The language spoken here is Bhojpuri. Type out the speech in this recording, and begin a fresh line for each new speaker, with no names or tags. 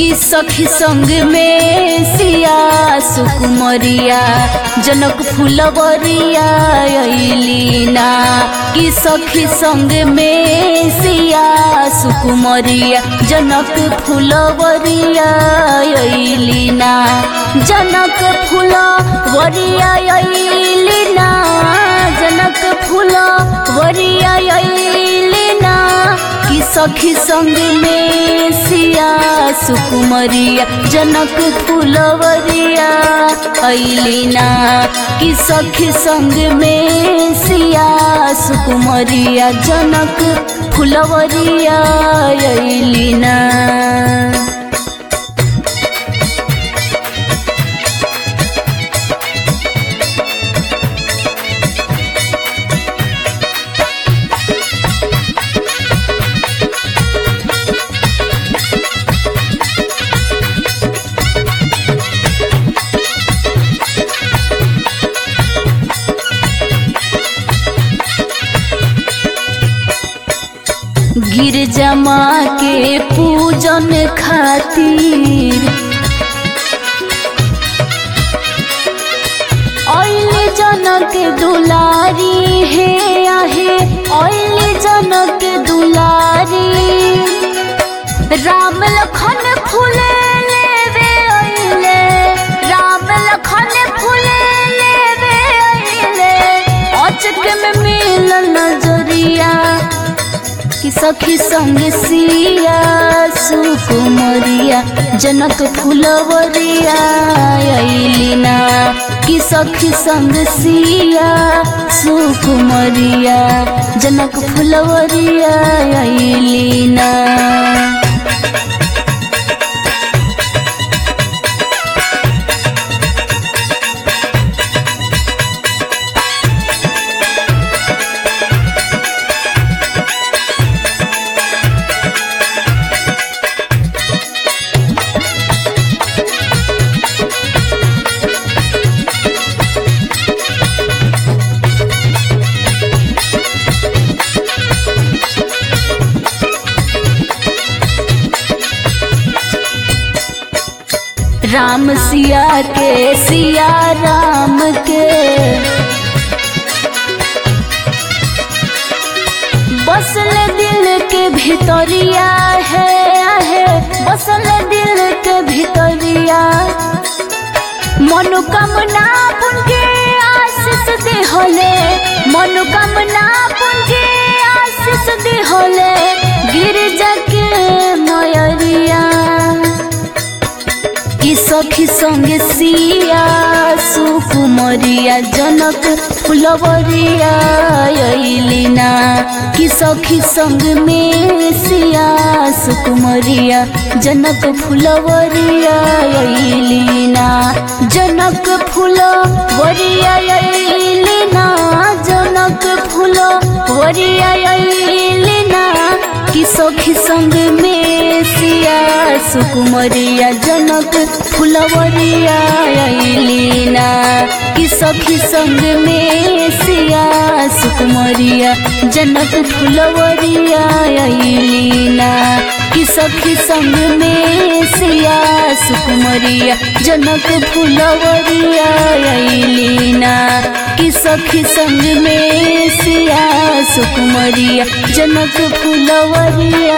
कि सखी संग में सिया सुकुमरिया जनक फुलवरिया अइलीना कि सखी संग में सिया सुकुमरिया जनक फुलवरिया अइलीना जनक फुलवरिया अइलीना जनक फुलवरिया अइलीना कि सखी संग में सिया सुकुमरिया जनक फुलवरिया अइलीना कि सखी संग में सिया सुकुमरिया जनक फुलवरिया अइलीना गिरजा माँ के पूजन खातिर ओइले जनक दुलारी हे आहे ओइले जनक दुलारी राम लखन फूले लेवे ओइले राम लखन फूले लेवे ओइले अचक में मिलन नजरिया कि सखी संग सिया सुकुमरिया जनक फुलवरिया अइलीना कि सखी संग सिया सुकुमरिया जनक फुलवरिया अइलीना राम सिया के सिया राम के बसल दिल के भितरिया है है बसल दिल के भितरिया मनोकामना पुनके आशीष दे होले मनोकामना पुनके आशीष दे होले गिरजा के मयरिया कि सखी संगे सिया सुकुमरिया जनक फुलवरिया अइलीना कि सखी संग में सिया सुकुमरिया जनक फुलवरिया अइलीना जनक फुलवरिया अइलीना जनक फुलवरिया अइलीना कि सखी संग में सिया सुकुमरिया जनक फुलवरिया अइलीना कि सखी संग में सिया सुकुमरिया जनक फुलवरिया अइलीना कि सखी संग में सिया सुकुमरिया जनक फुलवरिया अइलीना कि सखी संग में सिया सुकुमरिया जनक फुलवरिया